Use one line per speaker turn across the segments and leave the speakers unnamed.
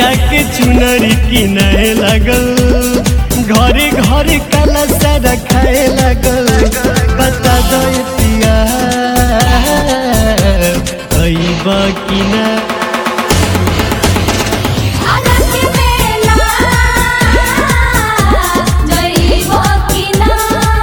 के चुनरी किनाए लगल घरे घरे काला सारा खाए लगल बता दो पिया अइबा कि ना
आरत मेला जइबो कि ना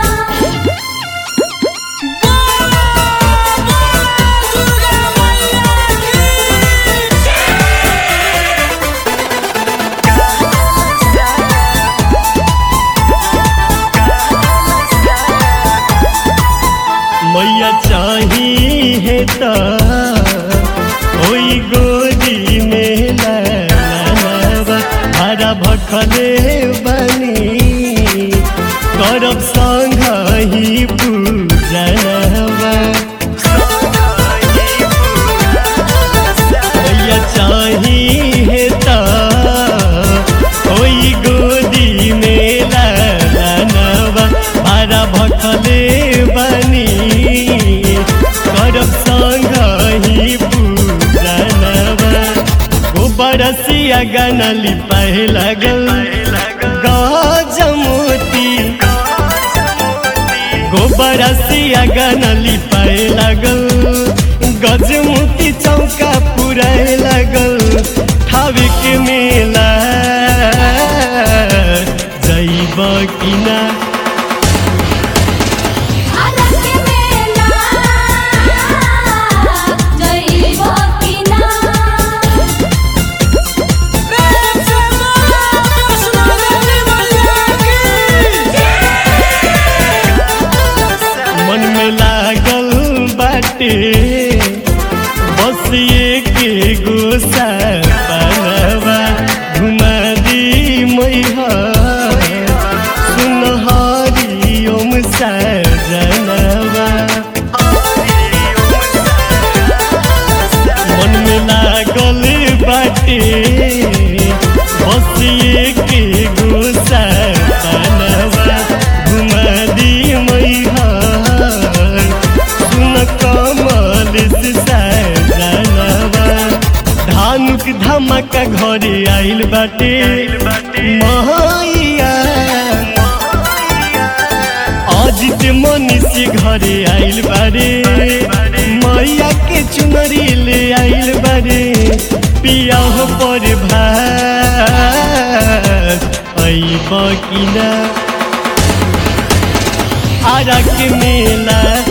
मैया चाही है त ओई गोदी में लालावा हरा भखले बनी करब संग ही पूजनवा मैया चाही है त ओई गोदी में लालावा हरा भखले बनी करब संग ही पूजनवा गोबरसिया गाना लिपाए लगल गजमोती गोबरसिया गाना लिपाए लगल गजमोती चौका पुराए लगल ठावे के मेला जइब कि ना
आरत मेला जइबो कि ना
मन में लागल बाटे बस के गोसा बनवा घुमा दी मैहा सुनहरी ओम सजनवा मन में लागल बाटे बस के गोसा बनवा घुमा दी मैहा सुन कमल से सजनवा धानुक धमाका घरे आइल बाटे महैया अजित मनीषी घरे आइल बारे मैया के चुनरी ले आइल बारे पिया हो पर भात अइब कि ना आरा के मेला